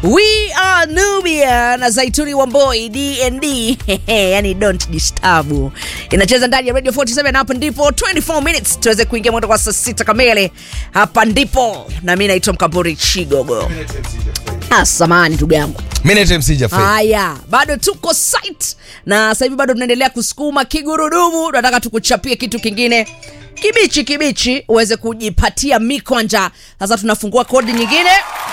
We are Nubia na Zaituni Wamboi DND yani don't disturb. Inacheza ndani ya Radio 47 hapa ndipo 24 minutes tuweze kuingia mwendo kwa saa sita kamili. Hapa ndipo na mimi naitwa Mkamburi Chigogo. Ah, samahani ndugu yangu. Minute MC Jaffe. Haya, bado tuko site na sasa hivi bado tunaendelea kusukuma kigurudumu. Tunataka tukuchapie kitu kingine kibichi kibichi uweze kujipatia mikwanja. Sasa tunafungua kodi nyingine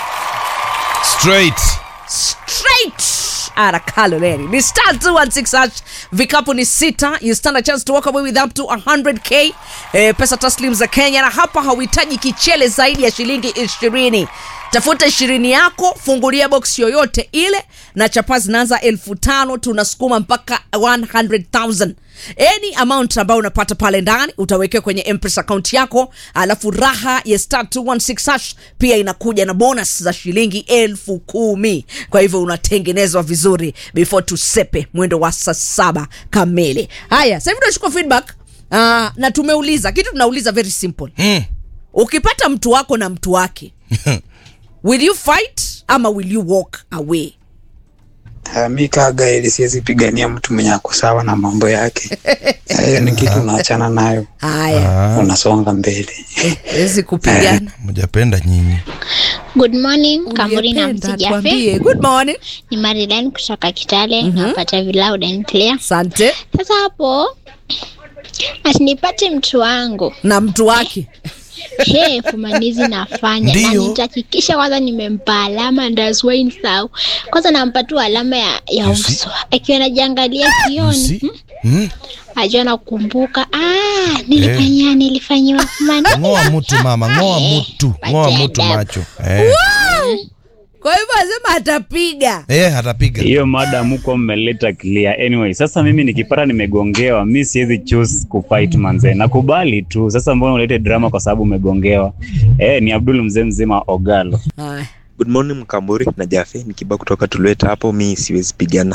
Straight. straight ara kaloreni ni star 216 hash vikapu ni sita you stand a chance to walk away with up to 100k eh, pesa taslim za kenya na hapa hauhitaji kichele zaidi ya shilingi ishirini tafuta ishirini yako fungulia box yoyote ile na chapa zinaanza elfu tano tunasukuma mpaka 100000 any amount ambayo unapata pale ndani utawekewa kwenye mpesa account yako alafu raha ya star 216 hash pia inakuja na bonus za shilingi elfu kumi kwa hivyo unatengenezwa vizuri before tusepe mwendo wa saa saba kamili haya sasa hivi tunachukua feedback uh, na tumeuliza kitu tunauliza very simple Mm. ukipata mtu wako na mtu wake will you fight ama will you walk away Uh, mi kaa gaeli siwezi pigania mtu mwenye ako sawa na mambo yake. Sa hiyo ni kitu unaachana nayo, haya unasonga mbele. wezi kupigana Mjapenda nyinyi. Good morning, Kamburi na Uliyependa, Msijafe. tuambie. good morning Ni Marilyn kutoka Kitale, napata loud and clear. asante Sasa hapo ati nipate mtu wangu na mtu wake he fumanizi nafanya na Ndiyo. nitahakikisha kwanza nimempa alama ndaswain sau kwanza nampa tu alama ya, ya You see? uso akiwa anajiangalia You kioni see? hmm? Mm. ajua nakumbuka ah, nilifanyia nilifanyiwa fumani Ngoa mtu mama, ngoa mtu. Ngoa mtu macho. Eh. kwa hivyo asema atapiga Eh, atapiga. hiyo mada mko mmeleta clear anyway sasa mimi nikipata nimegongewa mi siwezi choose kufight manze nakubali tu sasa mbona ulete drama kwa sababu umegongewa eh ni abdul mzee mzima ogalo Haya. Good morning Mkamburi na Jafe, nikiba kutoka Tulweta hapo, mi siwezi pigana.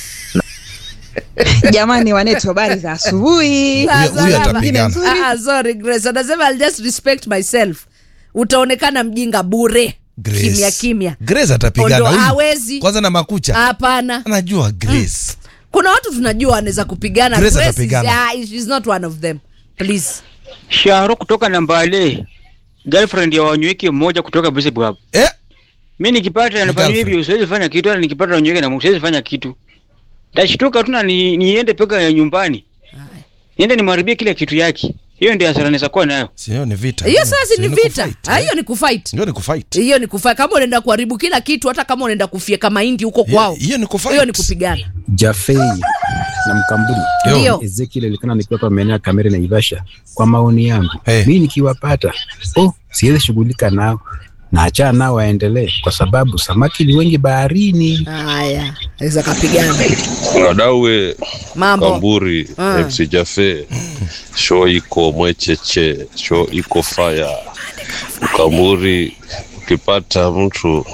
Jamani wanetu, habari za asubuhi. Sasa Huyo- huyo hapa- atapigana. Ah, ah, sorry Grace anasema I'll just respect myself utaonekana mjinga bure Grace. kimya kimya Grace atapigana. Ondo, Huyu- hawezi. Kwanza na makucha. hapana Anajua Grace. kuna watu tunajua anaweza kupigana Grace Grace is- atapigana. ah, she's not one of them please Sharo kutoka Nambale, girlfriend ya wanyweke mmoja kutoka Bishop hapo. Eh, Mi nikipata anafanya girlfriend. hivyo, siwezi fanya kitu, hata nikipata wanyweke na siwezi fanya kitu. Tashtuka tu na ni, niende peka ya nyumbani, niende nimharibie kila kitu yake. Hiyo ndio hasara naweza kuwa nayo. sio ni vita. hiyo sasa Sio ni vita kufight, Ah, eh. hiyo ni kufight Ndio ni kufight. hiyo ni kufight kama unaenda kuharibu kila kitu hata kama unaenda kufyeka mahindi huko kwao Hiyo ni kufight. hiyo ni kupigana Jafei na Mkamburi Yo. Ndio. Ezekiel alikana nikiwa hapa maeneo ya Kamere na Ivasha. Kwa maoni yangu Hey. mimi nikiwapata, oh, siwezi shughulika nao na achana nao waendelee, kwa sababu samaki ni wengi baharini. haya aweza kapigana Wadawe mambo Kamburi Ah. MC Jafe show iko mwecheche, show iko fire. Kamburi, ukipata mtu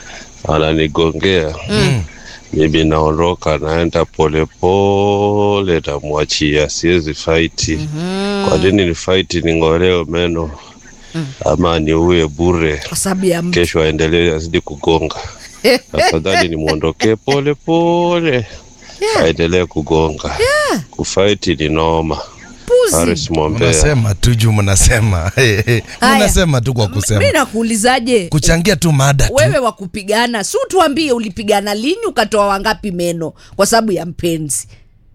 ananigongea mimi naondoka, naenda polepole, namwachia, siwezi faiti. Kwa nini ni faiti? Ning'olewe meno ama niuye bure, kwa sababu ya mtu kesho aendelee azidi kugonga. Afadhali nimwondokee pole pole, aendelee kugonga. Kufaiti ni noma. puzi Haris Mwombea. Unasema tu juu mnasema. Eh, eh. Haya. Unasema tu kwa mi kusema. nakuulizaje Kuchangia tu mada tu. wewe wa kupigana si tuambie ulipigana lini ukatoa wangapi meno kwa sababu ya mpenzi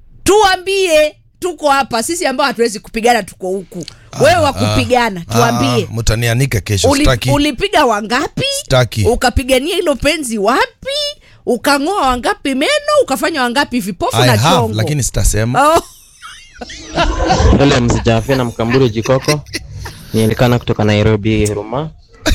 tuambie tuko hapa sisi ambao hatuwezi kupigana tuko huku wewe wa kupigana tuambie Ah, mtanianika kesho Uli, sitaki. ulipiga wangapi Sitaki. ukapigania hilo penzi wapi ukang'oa wangapi meno ukafanya wangapi vipofu I na have, chongo lakini sitasema. oh. Hello mzijafe na mkamburu jikoko nielikana kutoka Nairobi Ruma.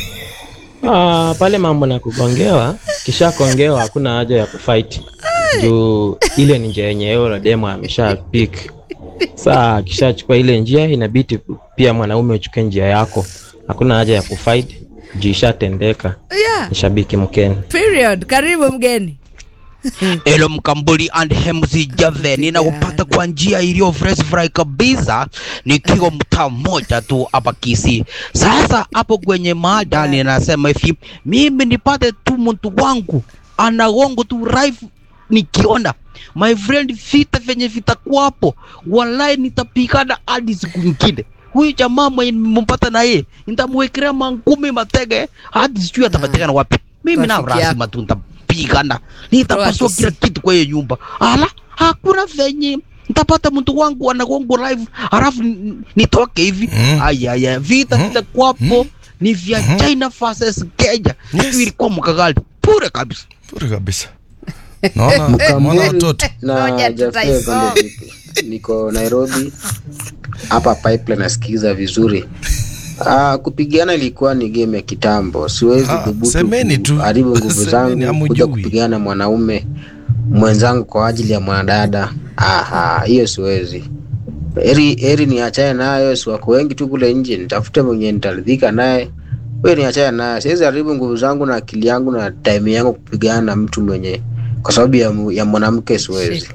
Ah, pale mambo na kugongewa, kisha kongewa hakuna haja ya kufight juu ile ni njia yenye yeye demo amesha pick. Saa akishachukua ile njia inabidi pia mwanaume uchukue njia yako, hakuna haja ya kufight juu ishatendeka. yeah. Ni shabiki mkeni. period karibu mgeni Elo Mkambuli and MC Jave, ninakupata kwa njia iliyo fresh fry kabisa, nikiwa mtaa mmoja tu hapa Kisii. Sasa hapo kwenye mada ninasema hivi, mimi nipate tu mtu wangu anagongo tu live nikiona my friend, vita venye vitakuwa hapo, wallahi nitapigana hadi siku nyingine. Huyu jamaa mwenye nimempata na yeye nitamwekelea mangumi matege hadi sijui atapatikana wapi. Mimi na Rafiki lazima tu nitapigana, nitapasua Toa kila kitu kwa hiyo nyumba. Ala, hakuna venye nitapata mtu wangu anagongo live halafu n- nitoke hivi. Aya, aya, vita vitakuwa hapo ni vya China versus Kenya. Yes. Ilikuwa mkakali bure kabisa, bure kabisa. Naona naona watoto na Jaffe Konde vipi? Niko Nairobi hapa pipeline nasikiza vizuri. Ah, kupigana ilikuwa ni game ya kitambo, siwezi Ah, dhubutu semeni tu. kuharibu nguvu Semeni, zangu hamujui. kuja kupigana na mwanaume mwenzangu kwa ajili ya mwanadada. Aha, hiyo siwezi. Heri heri niachane nayo, si wako wengi tu kule nje, nitafute mwenye nitaridhika naye. Wewe niachane naye, siwezi haribu nguvu zangu na akili yangu na time yangu kupigana na mtu mwenye kwa sababu ya, mu- ya mwanamke siwezi.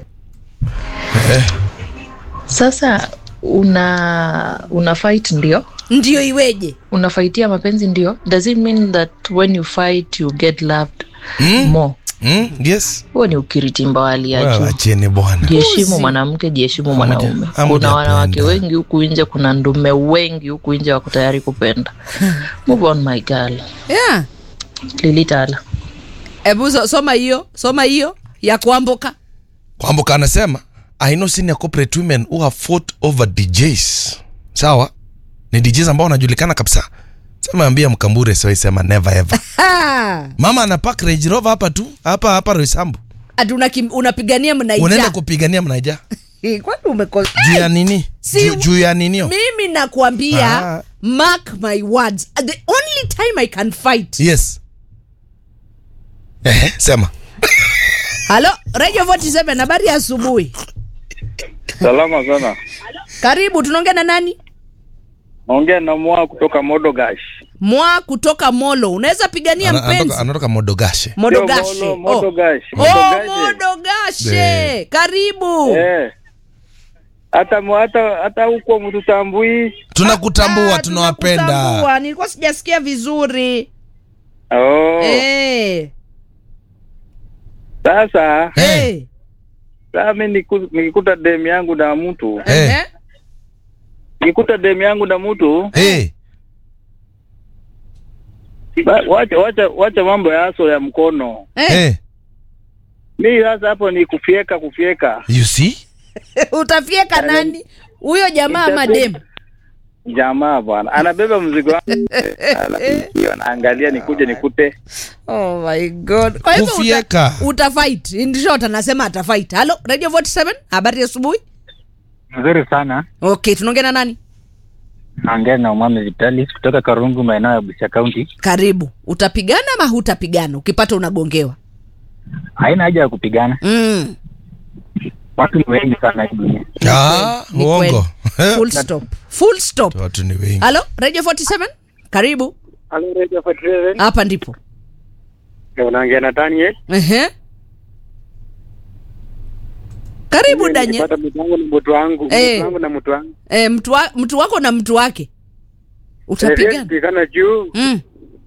Sasa una una fight ndio ndio iweje unafaitia mapenzi ndio does it mean that when you fight you get loved more mm, yes huo ni ukiritimba wa hali ya Wewe juu acheni bwana jiheshimu mwanamke jiheshimu mwanaume kuna wanawake wengi huku nje kuna ndume wengi huku nje wako tayari kupenda move on my girl yeah. lilitala hebu so, soma hiyo soma hiyo ya kuamboka kwamboka anasema i know senior corporate women who have fought over djs sawa ni djs ambao wanajulikana kabisa sema ambia mkambure siwaisema never ever Ha! mama ana park Range Rover hapa tu hapa hapa Roysambu ati unakim- unapigania unaenda mnaija kupigania mnaija kwani umekosa juu ya nini Si- juu, juu ya ninio mimi nakwambia Ah. mark my words the only time i can fight yes Ehe, sema halo radio 47 habari ya asubuhi Salama sana. karibu tunaongea na nani Naongea na mwa kutoka Modogash. mwa kutoka molo unaweza pigania Ana- mpenzi anatoka- anatoka modogashe modogashe Sio oh. Molo, Modogash. oh, Modogashe. modogashe Eh. karibu Eh. Hata mu- hata hata huko mtutambui. tunakutambua tunawapenda Tambua, nilikuwa sijasikia vizuri Oh. Eh. Sasa Eh. sasa mimi niku- nikikuta demu yangu na mtu, Ehe. nikikuta demu yangu na mtu, Eh, ba- wacha wacha wacha mambo ya aso ya mkono. eh, Mimi sasa hapo ni kufyeka kufyeka. you see utafieka nani huyo jamaa ama dem Jamaa bwana anabeba mzigo wangu, anapikiwa, anaangalia nikuje nikute. oh my god kwa hivyo Kufieka. uta, utafight in short anasema atafight halo radio 47 habari ya asubuhi Nzuri sana. okay tunaongea na nani Naongea na Umame Vitalis kutoka Karungu, maeneo ya Busia County. karibu utapigana ama hutapigana ukipata unagongewa Haina haja ya kupigana, mm. watu ni wengi sana hii dunia. ah, Ni uongo kweli. full stop full stop watu ni wengi halo radio 47 karibu Halo Radio 47. hapa ndipo Unaongea na Daniel. Ehe. karibu danye Nilipata mtu wangu na mtu wangu, Eh. mtu wangu na mtu wangu. e, mtu, wa, mtu wako na mtu wake utapigana Pigana juu. mm.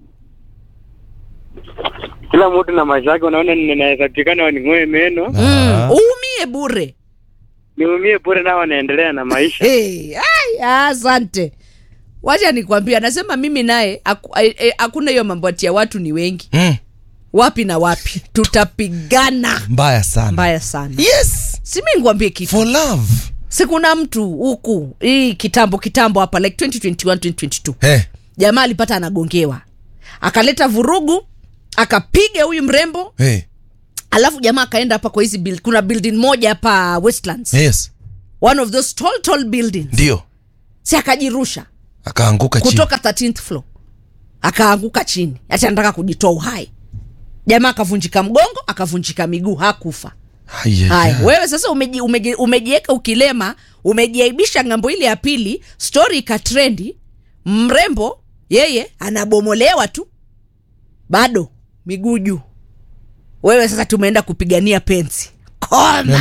Kila mtu na maisha yake, unaona ninaweza pigana ning'oe meno. mm. uumie bure Niumie bure nao wanaendelea na maisha. hey, ai, asante wacha nikwambia anasema mimi naye aku- ai- ai- hakuna hiyo mambo ati ya watu ni wengi mm. wapi na wapi tutapigana mbaya sana mbaya sana yes simi ngwambie kitu for love sikuna mtu huku hii kitambo kitambo hapa like 2021 2022 hey. jamaa alipata anagongewa akaleta vurugu akapiga huyu mrembo Hey. alafu jamaa akaenda hapa kwa hizi build, kuna building moja hapa westlands yes one of those tall tall buildings ndio si akajirusha akaanguka chini kutoka 13th floor akaanguka chini ati anataka kujitoa uhai jamaa akavunjika mgongo akavunjika miguu hakufa Ai, ai, haya ai. wewe sasa umeji, umeji, umejieka ukilema umejiaibisha ngambo ile ya pili stori ikatrendi mrembo yeye anabomolewa tu bado miguu juu wewe sasa tumeenda kupigania penzi koma